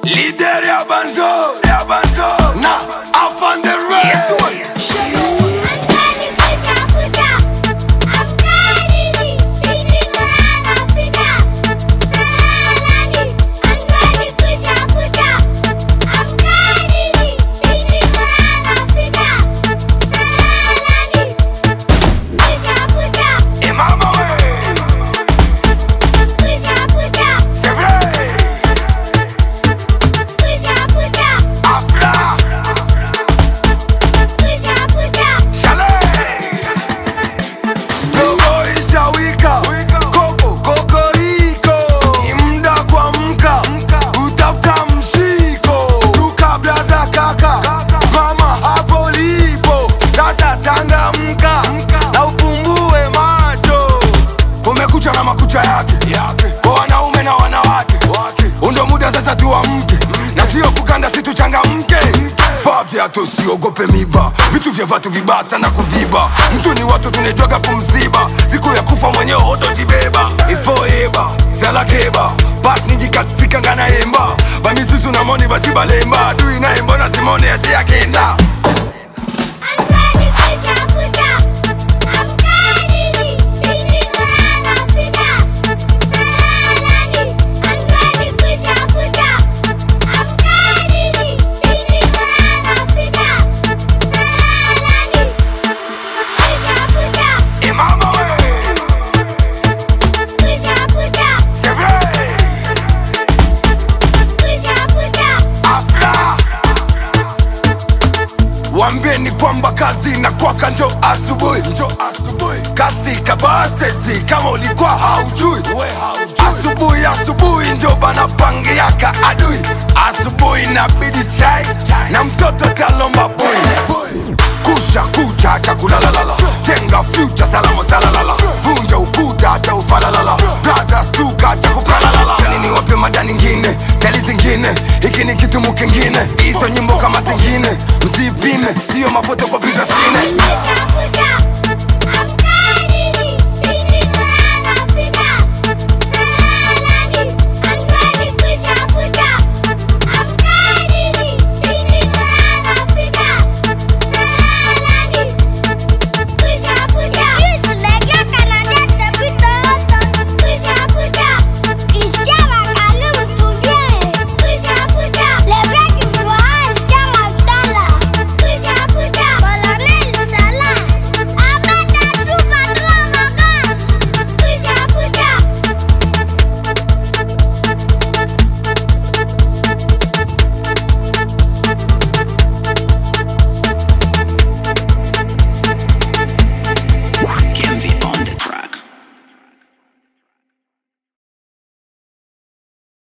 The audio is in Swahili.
Leader ya banzo, ya banzo. Na afan the rest. Eh, mama we. Sevre. Afra. Shale. Robo ishawika. Koko, kokoriko. Ni muda kuamka. Utafuta mshiko. Ruka blaza kaka. Mama hapo lipo. Sasa changamka. Na ufumbue macho. Kumekucha na makucha yake. Kwa wanaume na wanawake. Undo muda sasa tuamke. Na sio kukanda si tuchangamke. Vaa viatu usiogope miba. Vitu vya vatu vibata na kuviba. Mtu ni watu tunaitwaga kumziba. Siku ya kufa mwenyewe utojibeba. Ifoeba, salakeba. Bas ningi katika ngana emba. Bamisusu na moni basi balemba. Adui na embona simone asi akenda. Eh, mama we. Sevre. Afra. Wambeni kwamba kazi na kwaka njo asubuhi njo asubuhi kasi kabasesi kama ulikuwa haujui asubuhi asubuhi njo bana pange yaka adui asubuhi na bidi chai na mtoto kalomba boy kusha kucha cha kulalalala jenga future salama salalala vunja ukuta cha ufalalala brothers tuka cha kupralalala nini wape mada nyingine tali zingine hiki ni kitu mukingine hizo nyimbo kama zingine msipime sio mafotokopi za shine